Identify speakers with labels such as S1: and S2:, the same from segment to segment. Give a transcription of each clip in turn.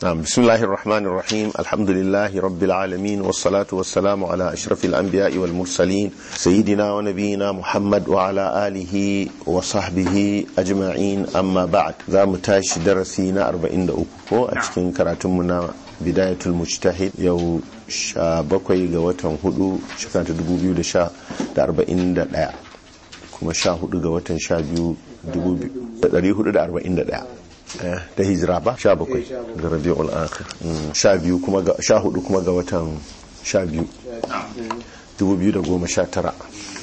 S1: نعم بسم الله الرحمن الرحيم الحمد لله رب العالمين والصلاة والسلام على أشرف الأنبياء والمرسلين سيدنا ونبينا محمد وعلى آله وصحبه أجمعين أما بعد ذا متاش درسينا أربعين دقوة أتكين كراتمنا بداية المجتهد يو شابكوي غواتن هدو شكرا تدبو بيو دشا دا أربعين دا كما شا هدو غواتن شا بيو دبو بيو هدو دا أربعين دا da hijira ba sha bakwai ga rabi'ul akhir sha biyu kuma ga sha hudu kuma ga watan sha biyu dubu biyu da goma sha tara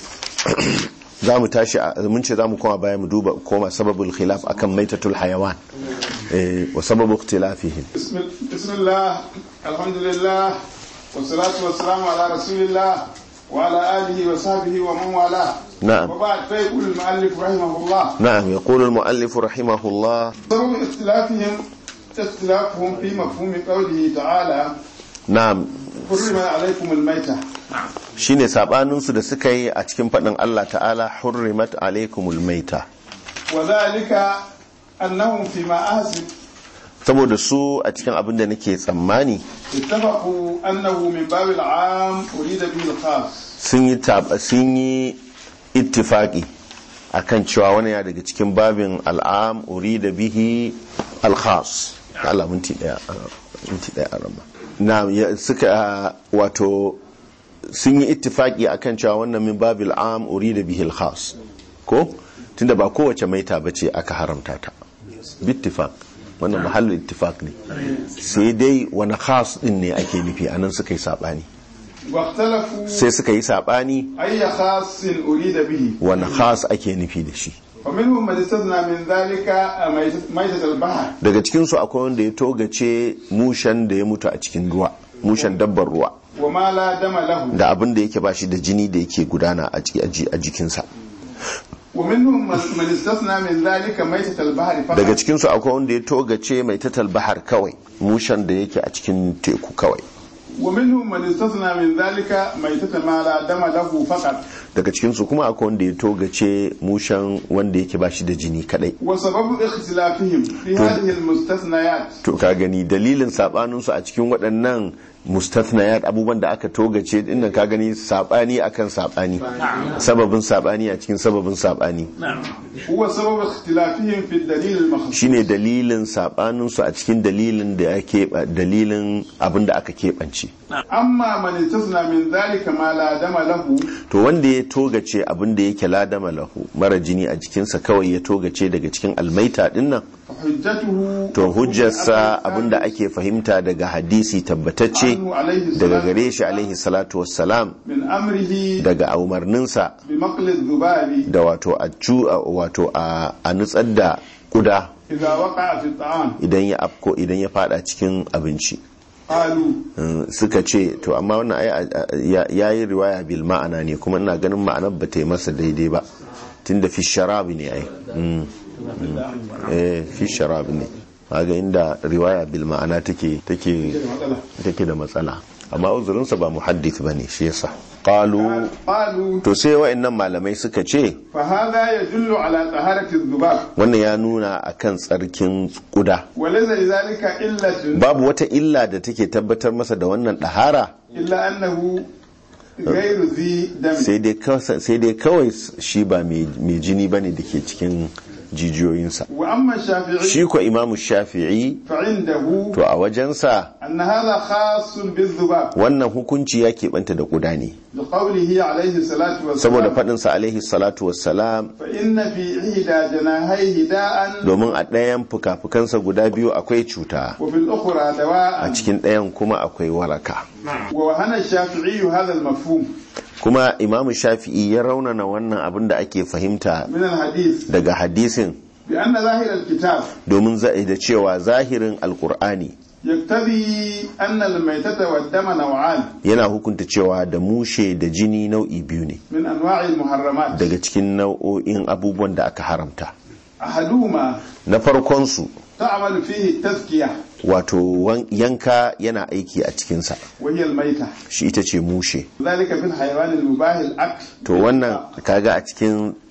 S1: za mu tashi mun ce za mu koma baya mu duba koma sababul khilaf akan maitatul hayawan wa sababu ikhtilafihim
S2: bismillah alhamdulillah wassalatu wassalamu ala rasulillah وعلى آله وصحبه ومن والاه
S1: نعم
S2: وبعد فيقول المؤلف رحمه الله
S1: نعم يقول المؤلف رحمه الله
S2: سبب اختلافهم اختلافهم في مفهوم قوله تعالى
S1: نعم
S2: حرم عليكم الميتة
S1: shine sabaninsu da suka yi a cikin faɗin Allah ta'ala hurrimat alaikumul maita
S2: وذلك أنهم فيما أحسب
S1: saboda su a cikin abin da nake tsammani
S2: اتفقوا أنه من باب العام أريد به الخاص
S1: sun yi tab- sun yi ittifaki akan cewa wani ya daga cikin babin al'am uri da bihi al-khas Allah minti daya minti daya arama na ya- suka wato sun yi ittifaki akan cewa wannan min babil am uri da bihi al-khas ko tunda ba kowace maita bace aka haramta ta bittifaq wannan mahallin ittifaq ne sai dai wani khas din ne ake nufi anan suka yi sabani
S2: واختلفوا
S1: sai suka yi sabani
S2: أي خاص أريد به
S1: wani khas ake nufi da shi
S2: ومنهم من استثنى من ذلك ميتة- ميتة البحر
S1: daga cikinsu akwai wanda ya togace mushen da ya mutu a cikin ruwa mushen dabbar ruwa
S2: وما لا دم له
S1: da abin da yake bashi da jini da yake gudana a ji- a ji- a jikinsa
S2: ومنهم من من استثنى من ذلك ميتة البحر
S1: daga
S2: فقط
S1: cikinsu akwai wanda ya togace mai tatal bahar kawai mushen da yake a cikin teku kawai
S2: ومنهم من استثنى من ذلك ميتة ما لا دم له فقط
S1: daga cikinsu kuma akwai wanda ya togace mushen wanda yake bashi da jini kadai
S2: وسبب اختلافهم في هذه المستثنيات
S1: to ka gani dalilin sabaninsu a cikin waɗannan mustathnayat abubuwan da aka togace dinnan ka gani sabani akan sabani sababin sabani a cikin sababin sabani
S2: هو سبب اختلافهم في الدليل المخصوص
S1: shine dalilin sabaninsu a cikin dalilin da ya keɓa dalilin abin da aka keɓance
S2: أما من استثنى من ذلك ما لا دم له
S1: to wanda ya togace abin da yake ladama lahu mara jini a jikinsa kawai ya togace daga cikin almaita dinnan
S2: فحجته
S1: to hujjarsa abin da ake fahimta daga hadisi tabbatacce
S2: عنه عليه
S1: daga
S2: السلام
S1: gare shi alaihi salatu wassalam
S2: من أمره
S1: daga umarninsa
S2: بمقل الذباب
S1: da wato a cu a- wato a a nutsar da kuda
S2: إذا وقع في الطعام
S1: idan ya afko idan ya fada cikin abinci
S2: قالوا
S1: Mm, suka ce to amma wannan ai a- a- ya ya yi riwaya bil ma'ana ne kuma ina ganin ma'anar ba ta yi masa daidai ba tunda fi sharabi ne ai Mm, mm. eh fi sharabi ne kaga inda riwaya bil ma'ana take take take da matsala amma uzurinsa ba muhaddith bane shi yasa qalu
S2: قالوا
S1: to sai wa'annan malamai suka ce
S2: فهذا يدل على طهارة الذباب
S1: wannan ya nuna akan tsarkin kuda
S2: وليس لذلك إلة
S1: babu wata illa da take tabbatar masa da wannan ɗahara
S2: إلا أنه غير ذي دم
S1: sai dai kawai- sai dai kawai shi ba mai mai jini bane da ke cikin jijiyoyinsa
S2: وأما الشافعي
S1: shi ko imamu shafi'i
S2: فعنده
S1: to a wajensa
S2: أن هذا خاص بالذباب
S1: wannan hukunci ya keɓanta da kuda ne
S2: لقوله عليه الصلاة
S1: saboda
S2: والسلام
S1: faɗinsa alaihi salatu wassalam
S2: فإن في إحدى جناحيه داء
S1: domin a ɗayan fuka-fukansa guda biyu akwai cuta
S2: وفي الأخرى
S1: a
S2: دواء
S1: cikin ɗayan kuma akwai waraka
S2: ووهن الشافعي هذا المفهوم
S1: kuma imamu shafi'i ya raunana wannan abin da ake fahimta
S2: من الحديث
S1: daga hadisin
S2: بأن ظاهر الكتاب
S1: domin za- da cewa zahirin alkur'ani
S2: يقتضي أن الميتة والدم نوعان
S1: yana hukunta cewa da mushe da jini nau'i biyu ne
S2: من أنواع المحرمات
S1: daga cikin nau'o'in abubuwan da aka haramta
S2: أحدهما
S1: na farkonsu
S2: تعمل فيه التزكية
S1: wato wan- yanka yana aiki a cikinsa
S2: وهي الميتة
S1: shi ita ce mushe
S2: ذلك في الحيوان المباح الأكل
S1: to wannan kaga a cikin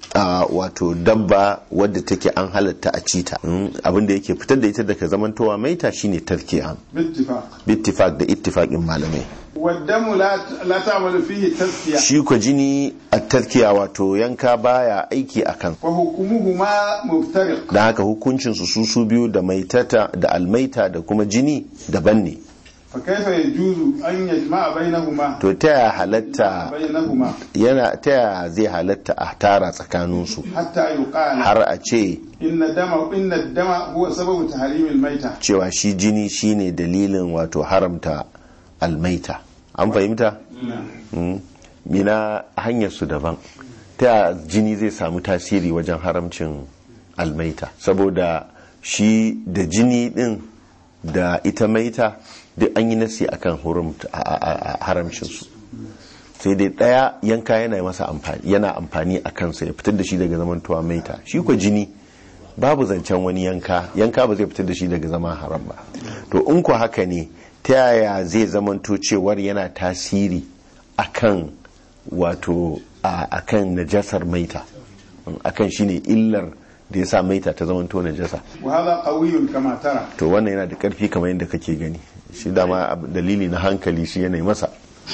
S1: a wato dabba wadda take an halatta a cita abinda yake fitar da ita daga zamantowa maita shine tarkiya
S2: باتفاق
S1: bittifaq da ittifaqin malamai
S2: والدم لا لا تعمل فيه تزكية
S1: shi ko jini a tarkiya wato yanka baya aiki akan
S2: وحكمهما مفترق
S1: da haka hukuncin su su su biyu da maitata da almaita da kuma jini daban ne
S2: فكيف يجوز أن يجمع بينهما
S1: to ta ya halatta
S2: بينهما
S1: yana ta ya zai halatta a tara tsakaninsu
S2: حتى يقال
S1: har a ce
S2: إن الدم إن الدم هو سبب تحريم الميتة
S1: cewa shi jini shine dalilin wato haramta almaita an fahimta Mm. mina hanyar su daban ta ya jini zai samu tasiri wajen haramcin almaita saboda shi da jini din da ita maita duk an yi nasi akan hurumta- a- a- a- haramcinsu sai dai daya yanka yana masa amfani yana amfani a kansa ya fitar da shi daga zamantowa maita shi ko jini babu zancen wani yanka yanka ba zai fitar da shi daga zama haram ba to in ko haka ne ta yaya zai zamanto cewar yana tasiri akan wato a- akan najasar maita akan shine illar da ya sa maita ta zamanto najasa
S2: وهذا قوي كما ترى
S1: to wannan yana da karfi kamar yadda kake gani shi dama abu- dalili na hankali shi yanayi masa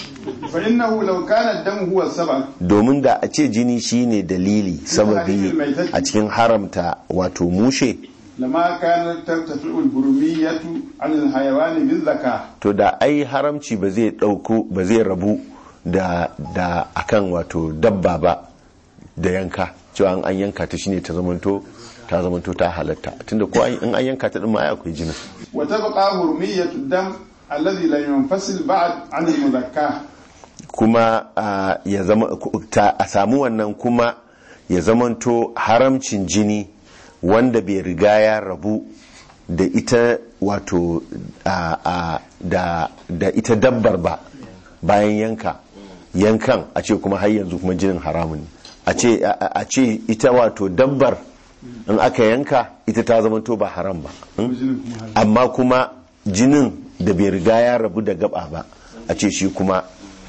S2: فإنه لو كان الدم هو السبب
S1: domin da a ce jini shine dalili sababi a cikin haramta wato mushe
S2: لما كانت ترتفع البرمية عن الحيوان بالذكاء
S1: to da ai haramci ba zai dauko ba zai rabu da da akan wato dabba ba da yanka cewa in an yanka ta shine ta zamanto ta zamanto ta halatta tunda ko an- in an yanka ta din ma ai akwai jinin
S2: وتبقى برمية الدم الذي لم ينفصل بعد عن المذكاه
S1: kuma a, ya zama ku- ta, a samu wannan kuma ya zamanto haramcin jini wanda bai riga ya rabu da ita wato a, a, da, da ita dabbar ba bayan yanka yankan a ce kuma har yanzu kuma jinin haramun ne a ce a- a a ce ita wato dabbar in aka yanka ita ta zamanto ba haram ba hmm? amma kuma jinin da bai riga ya rabu da gaba ba a ce shi kuma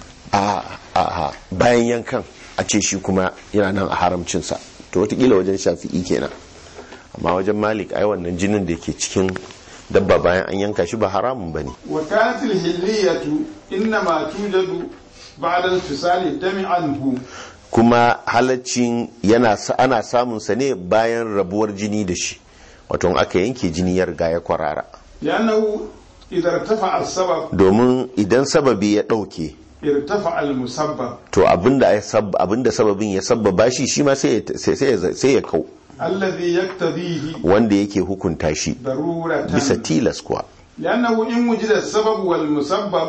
S1: a a- a bayan yankan a ce shi kuma yana nan a haramcinsa to watakila wajen shafi'i kenan amma wajen malik ai wannan jinin da ke cikin dabba bayan an yanka shi ba haramun ba ne
S2: وكانت الحلية إنما توجد بعد انفصال الدم عنه
S1: kuma halaccin yana sa- ana samun sa ne bayan rabuwar jini da shi wato in aka yanke jini ya riga ya kwarara
S2: لأنه إذا ارتفع السبب
S1: domin idan sababi ya ɗauke
S2: ارتفع المسبب
S1: to abinda ya sab- abinda sababin ya sabbaba shi shi ma sai ya- sai- sai ya- sai ya kau
S2: الذي يقتضيه
S1: wanda yake hukunta shi
S2: ضرورة
S1: bisa tilas kuwa
S2: لأنه إن وجد السبب والمسبب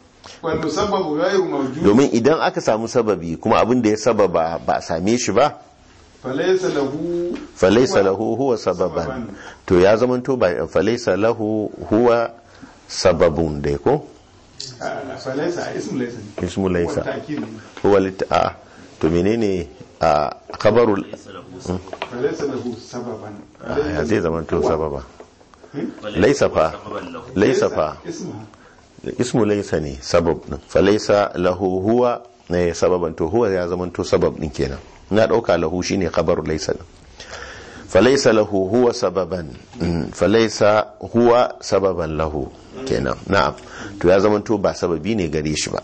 S2: والمسبب غير موجود
S1: domin idan aka samu sababi kuma abin da ya sababa ba a same shi ba
S2: فليس له
S1: falaisa lahu huwa sababan to ya zamanto ba falaisa lahu huwa sababun dai ko
S2: آه، فليس اسم ليس
S1: ismu laisa
S2: والتأكيد
S1: huwa lit a to menene a khabarul
S2: فليس له سببا
S1: a, ya zai zamanto sababa laisa fa laisa fa
S2: اسمها
S1: ismu laisa ne sabab din falaisa lahu huwa ne sababan to huwa ya zamanto sabab din kenan na dauka lahu shine khabaru laisa din falaisa lahu huwa sababan Mm, falaisa huwa sababan lahu kenan na'am to ya zamanto ba sababi ne gare shi ba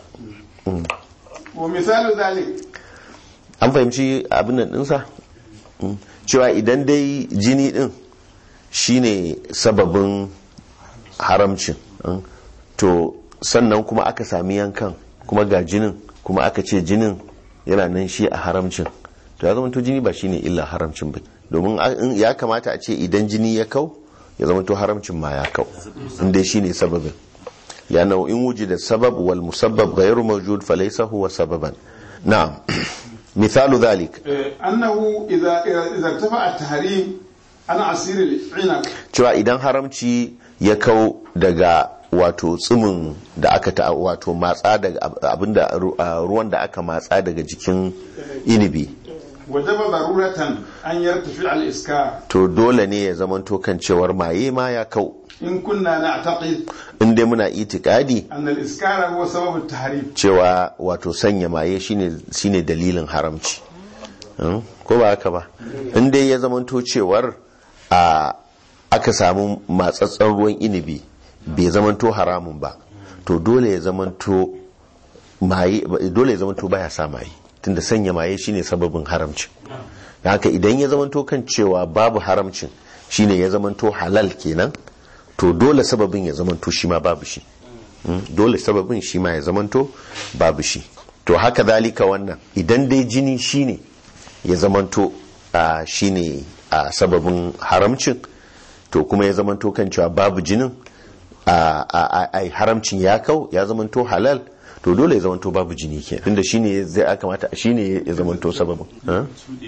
S2: ومثال ذلك
S1: an fahimci abin nan dinsa Mm. cewa idan dai jini din shine sababin haramcin Mm. to sannan kuma aka sami yankan kuma ga jinin kuma aka ce jinin yana nan shi a haramcin to ya zamanto jini ba shine illa haramcin ba domin a- in- ya kamata a ce idan jini ya kau ya zamanto haramcin ma ya kau inda shine sababin لأنه إن وجد السبب والمسبب غير موجود فليس هو سببا نعم مثال ذلك
S2: آه، أنه إذا إذا ارتفع التحريم عن عصير العنب
S1: cewa idan haramci ya kau daga wato tsumin da aka ta wato matsa daga ab- abinda ru- a ruwan da aka matsa daga jikin inibi
S2: وجب ضرورة أن يرتفع الإسكار
S1: to dole ne ya zamanto kan cewar maye ma ya kau
S2: إن كنا نعتقد
S1: in dai muna itikadi
S2: أن الإسكار هو سبب التحريم
S1: cewa wato sanya maye shine shine dalilin haramci Mm, ko ba haka ba in dai ya zamanto cewar a aka samu matsatsen ruwan inibi bai zamanto haramun ba to dole ya zamanto maye dole ya zamanto baya sa maye tunda sanya maye shine sababin haramcin da haka idan ya zamanto kan cewa babu haramcin shine ya zamanto halal kenan to dole sababin ya zamanto shi ma babu shi Mm, dole sababin shi ma ya zamanto babu shi to haka zalika wannan idan dai jini shine ya zamanto a shine a sababin haramcin to kuma ya zamanto kan cewa babu jinin a a- a haramcin ya kau ya zamanto halal to dole ya zamanto babu jini ke tunda shine zai aka mata shine ya zamanto sababin ha?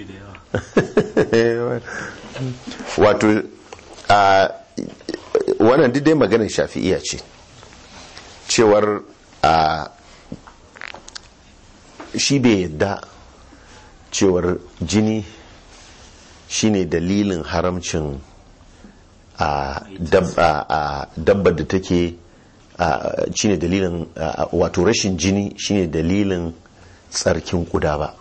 S1: wato a wannan duk dai maganar shafi'iya ce cewar a shi bai yadda cewar jini shine dalilin haramcin a dabba a dabbar da take a shine dalilin a, wato rashin jini shine dalilin tsarkin kuda ba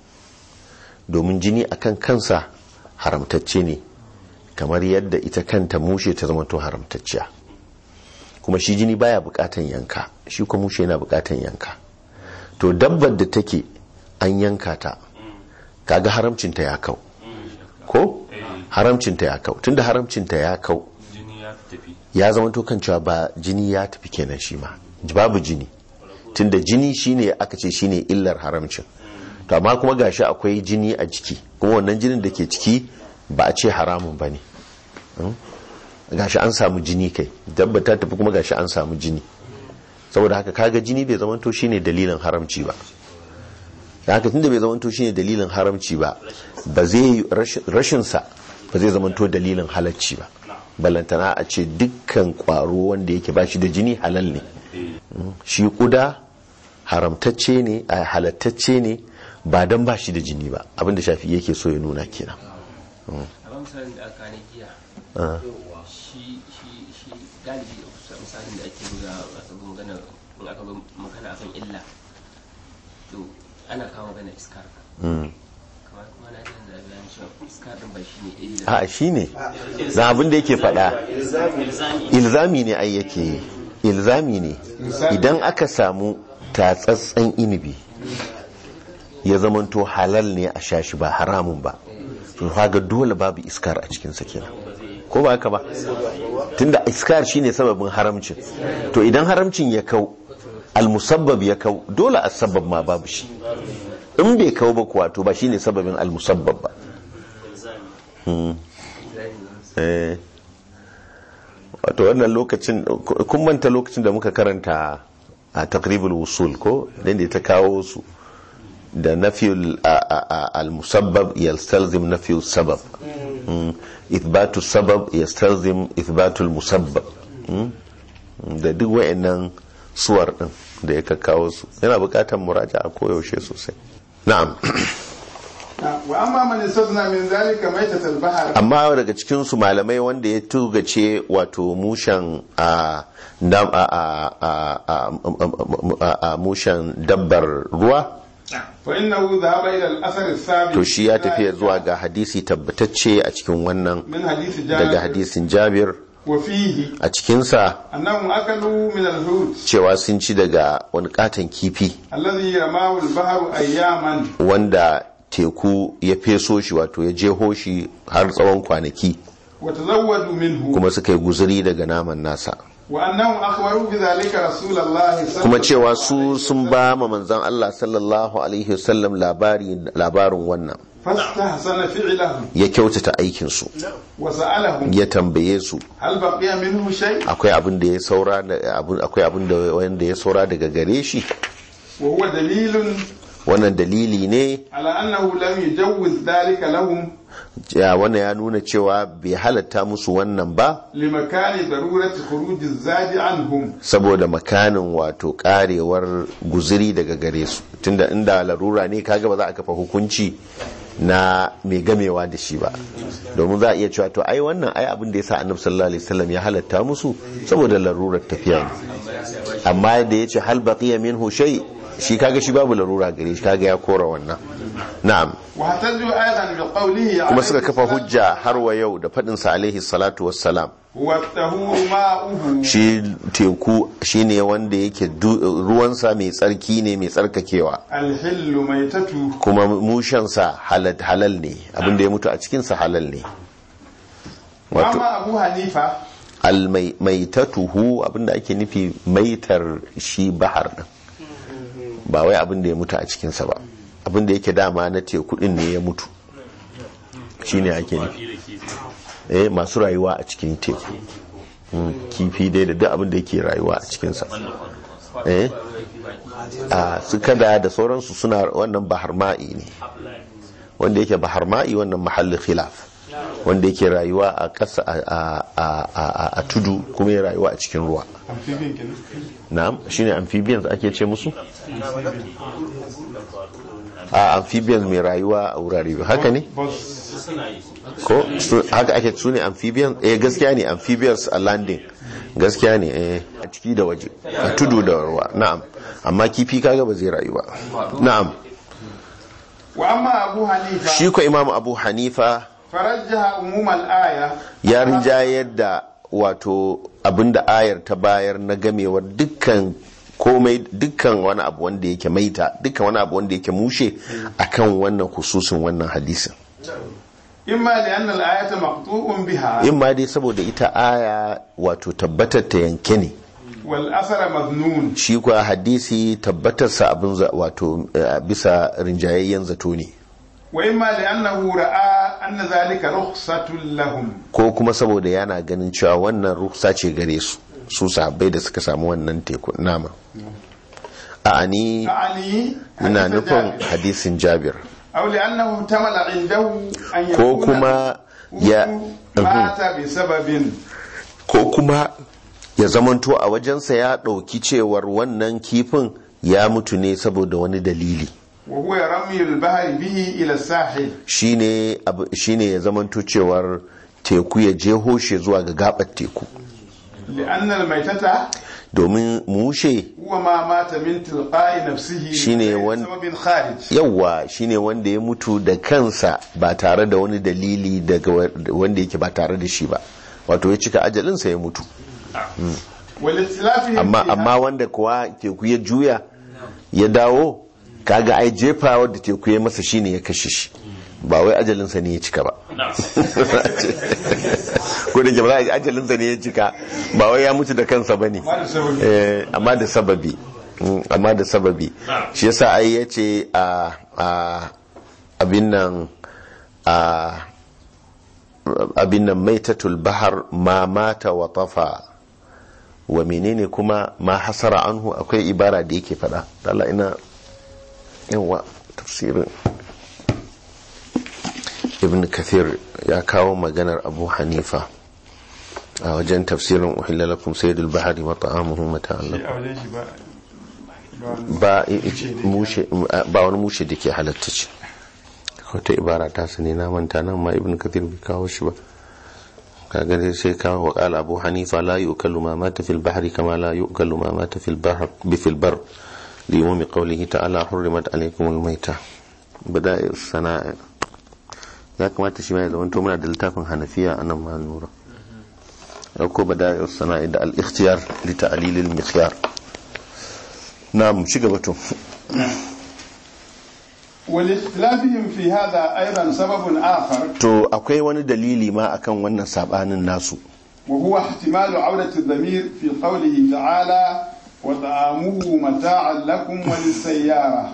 S1: domin jini akan kansa haramtacce ne kamar yadda ita kanta mushe ta zama to haramtacciya kuma shi jini baya bukatan yanka shi kuma mushe yana bukatan yanka to dabbar da take an yanka ta kaga haramcinta ya kau ko haramcinta ya kau tunda haramcinta ya kau
S3: jini ya tafi
S1: ya zama to kan cewa ba jini ya tafi kenan shi ma babu jini tunda jini shine aka ce shine illar haramcin to amma kuma gashi akwai jini a jiki kuma wannan jinin da ke ciki ba a ce haramun ba ne gashi an samu jini kai dabba ta tafi kuma gashi an samu jini saboda haka kaga jini bai zamanto shine dalilin haramci ba da haka tunda bai zamanto shine dalilin haramci ba ba zai rashin sa ba zai zamanto dalilin halacci ba ballantana a ce dukkan kwaro wanda yake bashi da jini halal ne shi kuda haramtacce ne a halattacce ne ba dan bashi da jini ba abinda shafi yake so ya nuna kenan
S4: a misalin da aka ne giya shi shi shi galibi misalin da ake buga aka zo magana in aka zo magana akan illa to ana kawo magana iskar kamar kuma na jin da bayan cewa iskar din ba shi ne illa
S1: a shi ne na abin da yake faɗa ilzami ne ai yake yi ilzami ne idan aka samu tatsatsen inibi ya zamanto halal ne a shashi ba haramun ba to kaga dole babu iskar a cikinsa kenan ko ba haka ba tunda iskar shine sababin haramcin to idan haramcin ya kau almusabbab ya kau dole asbab ma babu shi in bai kau ba kuwa to ba shine sababin almusabbab ba Hmm. Eh. wato wannan lokacin kun manta lokacin da muka karanta a takribul wusul ko dan da ta kawo su da nafiyul al-musabbab yastalzim nafiyul sabab Mm. ithbatu sabab yastalzim ithbatul musabbab Mm. da duk wayannan suwar din da ya kawo su yana bukatar muraja a koyaushe sosai na'am
S2: wa amma man istazna min zalika maitatul bahr
S1: amma daga cikin su malamai wanda ya tugace wato mushen a dam- a- a- a- a- a- a- mushen dabbar ruwa
S2: fa innahu dhahaba ila al-athar as-sabiq
S1: to shi ya tafiya zuwa ga hadisi tabbatacce a cikin wannan
S2: min hadith
S1: daga
S2: jabir
S1: hadisin jabir
S2: wa fihi
S1: a cikinsa
S2: annahum akalu min al-hut
S1: cewa sun ci daga wani katon kifi
S2: alladhi ramahu al-bahr ayyaman
S1: wanda teku ya feso shi wato ya jeho shi har tsawon kwanaki
S2: wa tazawwadu minhu
S1: kuma suka yi guzuri daga naman nasa
S2: wa annahum akhbaru bi dhalika rasulullah
S1: kuma cewa su sun ba ma manzon Allah sallallahu alaihi wasallam labari labarin wannan
S2: fastahsana fi'lahu
S1: ya kyautata aikin su
S2: wa sa'alahum
S1: ya tambaye su
S2: hal baqiya minhu shay
S1: akwai abin da ya saura da abin akwai abin da wanda ya saura daga gare shi
S2: wa huwa dalilun
S1: wannan dalili ne
S2: ala annahu lam yujawwiz dhalika lahum
S1: ya wannan ya nuna cewa bai halatta musu wannan ba
S2: limakani darurati khuruj az-zadi anhum
S1: saboda makanin wato karewar guziri daga gare su tunda inda larura ne kaga ba za a kafa hukunci na mai gamewa da shi ba domin za a iya cewa to ai wannan ai abin da ya sa annabi sallallahu alaihi wasallam ya halatta musu saboda larurar tafiya ne amma da ya ce hal baqiya minhu shay shi kaga shi babu larura gare shi kaga ya kora wannan na'am
S2: واحتجوا أيضا بقوله
S1: kuma
S2: عليه
S1: suka kafa
S2: الصلاة
S1: hujja har wa yau da faɗin sa alaihi salatu wassalam
S2: هو الطهور ماؤه
S1: shi teku shine wanda yake du- ruwansa mai tsarki ne mai tsarkakewa
S2: الحل ميتته
S1: kuma mushensa halal halal ne abinda ya mutu a cikinsa halal ne wato
S2: وأما أبو حنيفة
S1: almaitatuhu abinda ake nufi maitar shi bahar din ba wai abinda ya mutu a cikinsa ba abinda yake dama na teku din ne ya mutu shine ake nufi eh masu rayuwa a cikin teku Mm, kifi dai da duk abinda yake rayuwa a cikinsa eh a su kada da sauransu suna wannan bahar ma'i ne wanda yake bahar ma'i wannan mahallin khilaf wanda yake rayuwa a ƙasa a- a- a- a- a tudu kuma ya rayuwa a cikin ruwa
S2: أمفيبين كده
S1: na'am shine amphibians ake ce musu a amphibians mai rayuwa a wurare biyu haka ne
S2: بص
S1: ko su- haka ake su ne amphibians eh gaskiya ne amphibians a landing gaskiya ne eh a ciki da waje a tudu da ruwa na'am amma kifi kaga ba zai rayu ba na'am
S2: وأما أبو حنيفة
S1: shi ko imam abu hanifa
S2: فرجح عموم الآية
S1: ya rinjayar da wato abinda ayar ta bayar na gamewar dukkan komai dukkan wani abu wanda yake maita dukkan wani abu wanda yake mushe akan wannan hususin wannan hadisin
S2: إما لأن الآية مقطوع بها
S1: in ma dai saboda ita aya wato tabbatar ta yanke ne
S2: والأثر مظنون
S1: shi kuwa hadisi tabbatarsa abin za- wato eh, bisa rinjayayyen zato ne
S2: وإما لأنه رأى أن ذلك رخصة لهم
S1: ko kuma saboda yana ganin cewa wannan ruksa ce gare su su sahabbai da suka samu wannan teku nama a ni
S2: أعني
S1: ina
S2: حديث
S1: nufin
S2: جابر.
S1: hadisin jabir
S2: أو لأنه احتمل عنده أن
S1: ko
S2: يكون
S1: kuma ya
S2: مات بسبب
S1: ko kuma ya zamanto a wajensa ya ɗauki cewar wannan kifin ya mutu ne saboda wani dalili
S2: وهو رمي البحر به إلى الساحل
S1: shine abu- shine ya zamanto cewar teku ya jeho shi zuwa ga gabar teku
S2: لأن الميتة
S1: domin mushe
S2: هو ما مات من تلقاء نفسه
S1: شيني
S2: من
S1: ون-
S2: سبب خارج
S1: yawwa shine wanda ya mutu da kansa ba tare da wani dalili daga wa- wanda yake ba tare da shi ba wato ya cika ajalinsa ya mutu
S2: والاختلاف
S1: amma amma wanda kuwa teku ya juya ya dawo kaga ai jefa wadda teku ya masa shine ya kashe shi ba wai ajalinsa ne ya cika ba ko da ke ba za a yi ajalinsa ne ya cika ba wai ya mutu da kansa ba ne
S2: ما سبب
S1: Eh, amma da sababi Mm, amma da sababi shi yasa ai ya ce a a abin nan a abin nan maitatul bahar ma mata wa tafa wa menene kuma ma hasara anhu akwai ibara da yake fada Allah ina yawa tafsirin ibn kathir ya kawo maganar abu hanifa a wajen tafsirin uhilla lakum sayyidul bahari wa ta'amuhu mata'an lakum
S2: a wajen shi ba
S1: ba i- i- mushe ba wani mushe da ke halatta ce wata ibara ta sani na manta nan ma ibn kathir bai kawo shi ba kaga dai sai kawo wa qala abu hanifa la yu'kalu ma mata fil bahri kama la yu'kalu ma mata fil bahr bi fil bar li umumi qawlihi ta'ala hurrimat alaykum al mayta bada'i sana'a ya kamata shi ma ya zama to muna da littafin hanafiya anan ma nura ko bada'i sana'a da al ikhtiyar li ta'lil al mikhyar na'am ci gaba to
S2: والاختلافهم في هذا أيضا سبب آخر
S1: to akwai wani dalili ma akan wannan sabanin nasu
S2: وهو احتمال عودة الضمير في قوله تعالى وطعامه متاعا لكم وللسيارة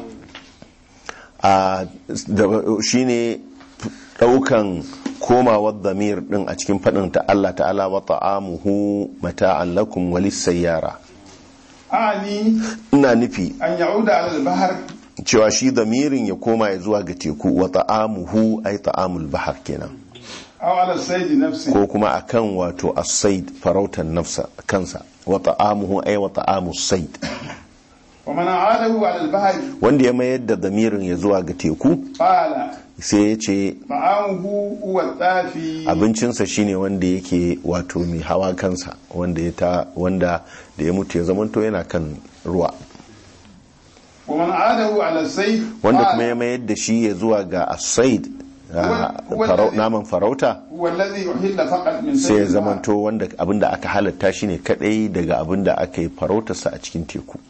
S1: a da- shine daukan komawar damir din a cikin fadin ta Allah ta'ala wa ta'amuhu mata'an lakum walis sayyara
S2: أعني
S1: ina nufi
S2: أن يعود على البحر
S1: cewa shi damirin ya koma ya zuwa ga teku wa ta'amuhu ay ta'amul bahar kenan
S2: أو على الصيد نفسه
S1: ko kuma akan wato as-sayd farautan nafsa kansa wa ta'amuhu ay wa ta'amus sayd
S2: ومن أعاده على البحر
S1: wanda ya mayar da damirin ya zuwa ga teku
S2: قال
S1: sai ya ce
S2: طعامه هو الطافي
S1: abincinsa shine wanda yake wato mai hawa kansa wanda ya ta wanda da ya mutu ya zamanto yana kan ruwa
S2: ومن عاده على السيف
S1: wanda
S2: قال
S1: kuma ya mayar da shi ya zuwa ga asaid
S2: Wal- wal-
S1: farau- naman farauta
S2: هو الذي يحل فقط من
S1: sai ya
S2: سيف الماء.
S1: zamanto wanda abinda aka halatta shi ne kadai daga abinda aka yi farautarsa a cikin teku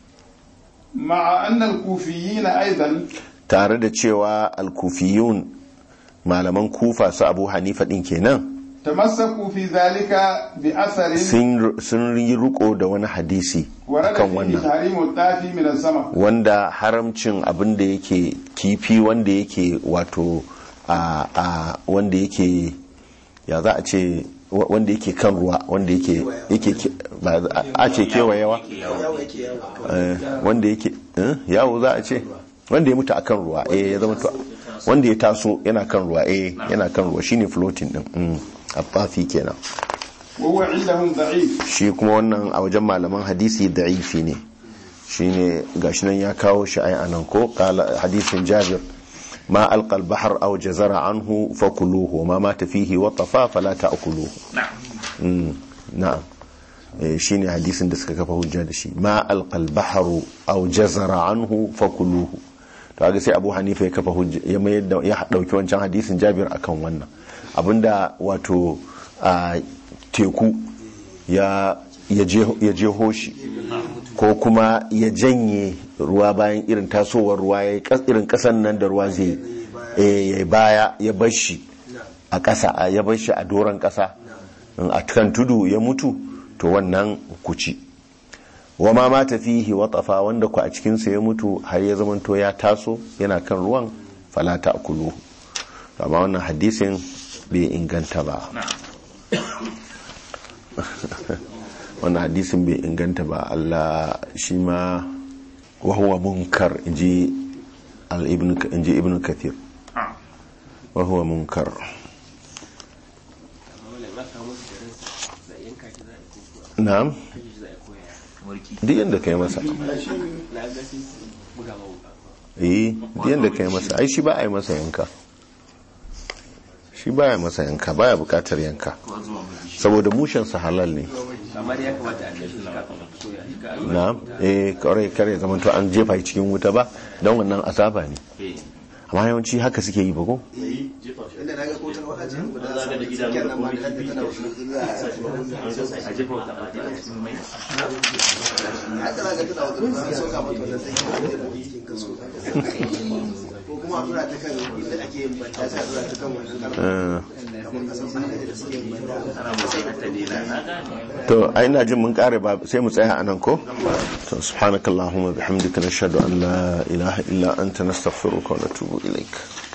S2: مع أن الكوفيين أيضا
S1: tare da cewa alkufiyun malaman kufa su abu hanifa din kenan
S2: تمسكوا في ذلك بأثر
S1: sun sun yi riko da wani hadisi
S2: ورد
S1: akan
S2: فيه
S1: wannan
S2: تحريم الطافي من السمك
S1: wanda haramcin abin da yake kifi wanda yake wato a a wanda yake ya za a ce wa- wanda yake kan ruwa wanda yake yake ke- ba za- a ce kewayewa Eh, wanda yake eh, yawo za a ce wanda ya mutu a kan ruwa eh ya zama to wanda ya taso yana kan ruwa eh yana kan ruwa shine floating din mm, afafi kenan
S2: وهو عندهم ضعيف
S1: shi kuma wannan a wajen malaman hadisi da'ifi ne shine gashi nan ya kawo shi ai anan ko kala hadisin Jabir ma alqal bahr aw jazara anhu fakuluhu ma mata fihi wa tafa fala ta'kuluhu na'am na'am Eh, shine hadisin da suka kafa hujja da shi ma alqal bahru aw jazara anhu fakuluhu to ga sai Abu Hanifa ya kafa hujja ya mayar da ya dauki wancan hadisin Jabir akan wannan abinda wato a teku ya ya je- ya jeho shi ko kuma ya janye ruwa bayan irin tasowar ruwa ya yi kas- irin kasan nan da ruwa zai eh, ya baya ya bar shi a ƙasa a- ya bar shi a doron ƙasa in a kan tudu ya mutu to wannan kuci wa ma mata fihi watafa wanda ku a cikinsa ya mutu har ya zamanto ya taso yana kan ruwan falata a kulu amma wannan hadisin bai inganta ba wannan hadisin bai inganta ba Allah shi ma wahuwa munkar inji al-ibn inji ibn kathir wahuwa munkar
S4: wala ma kawo musu da ransa za a yanka shi za a ko kuwa
S1: na'am
S4: kashe shi za a koya
S1: duk yanda kai masa
S4: na ga sai su buga ma wuka
S1: eh duk yanda kai masa ai shi ba a yi masa yanka shi baya masa yanka baya bukatar yanka saboda mushen sa halal ne
S4: amma dai ya kamata a kashe shi kafin a soya shi ka
S1: na eh kare kare zaman to an jefa shi cikin wuta ba don wannan azaba ne amma yawanci haka suke yi ba ko
S3: inda na ga kotar wata ce guda samun cikin nan ma da kanta tana wasu za a
S4: a jefa wata ɓata a cikin mai
S3: haka za ka tana wata rufa an sauka mata wannan sai kuma da cikin kaso ko kuma a tura ta kan inda ake yin banta sai a tura ta kan wannan karfa
S1: Eh,
S3: kamar kasan sa da suke yin banta
S1: to a ina jin mun kare ba sai mu tsaya anan ko to subhanakallahumma bihamdika nashhadu an la ilaha illa anta nastaghfiruka wa natubu ilaik